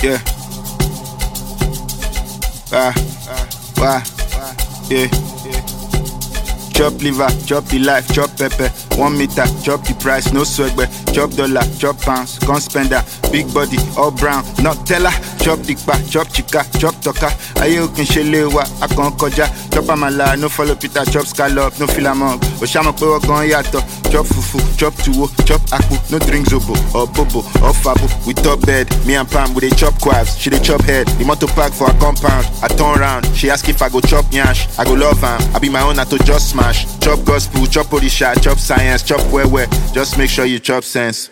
Yeah. Ah, wah, yeah. Chop liver, chop the life, chop pepper. One meter, chop the price, no swagger. Chop dollar, chop pounds, gun spender. Big body, all brown, not teller. Chop dikpa, chop chika, chop toka. Aye okin shele wa, akon koja. Chop amala, no follow Peter, chop scallop, no fill among. Oshama pe wagon yato. Chop fufu, chop tuwo, chop akpu, no drink zobo or bobo or fabo. We top bed, me and Pam we dey chop quaffs. She dey chop head, the motor park for her compound. I turn round, she ask if I go chop nyash. I go love am, I be my own, I to just smash. Chop gospel, chop odisha, chop science, chop where where. Just make sure you chop sense.